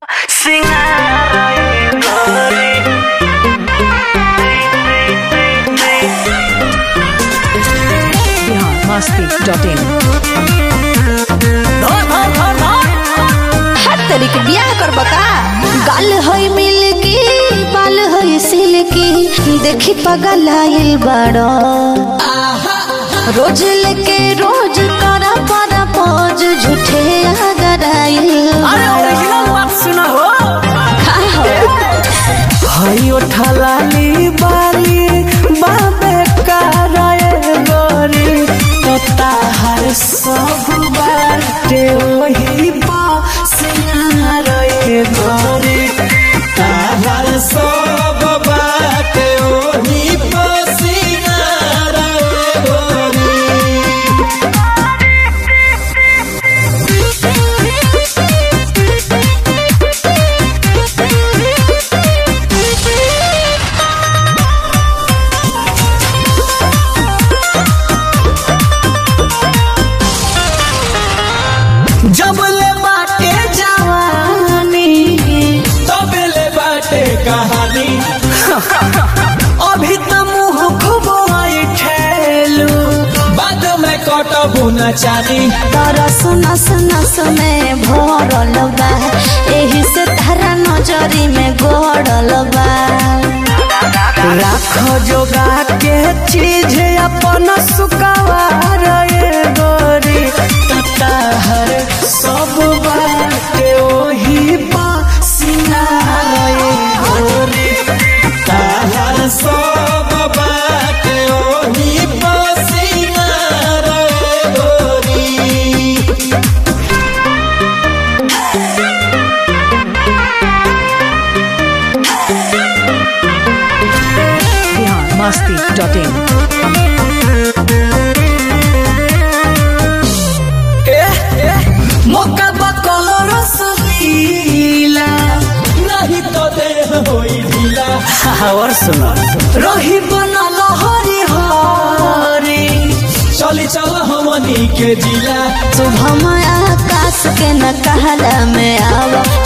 Bihar Masti dot in हर तरीके बियाह करब का गाल होई मिलकी बाल होई सिल्की देखी पगल आइल बड़ो रोज लेके रोज करा पर पोज झूठे अगर आइल हई ओठलाली बाली बाबे कराए गोरी तो ताहर सब बाटे वही बासियारे गोरी ताहर सब बाटे वही बासियारे गोरी जब ले बाटे जवानी तब ले बाटे कहानी अभी तो मुंह खुबाई ठेलू बाद में कटबू न चानी तरस नस नस में भरल बा एही से तारा नजरी में गड़ल बा राख जोगा के चीज अपन सुकवार ये गोरी तताहर सब बाटे ओही बासिनार ये गोरी ताहर सब बाटे ओही बासिनार ये गोरी बिहार मस्ती डॉट इन मौका बकलो रसलीला नहीं तो देह होई ढीला और सुनो रही बनल हरी हरी चली चल हमनी के जिला शुभम आकाश के न कहला में आव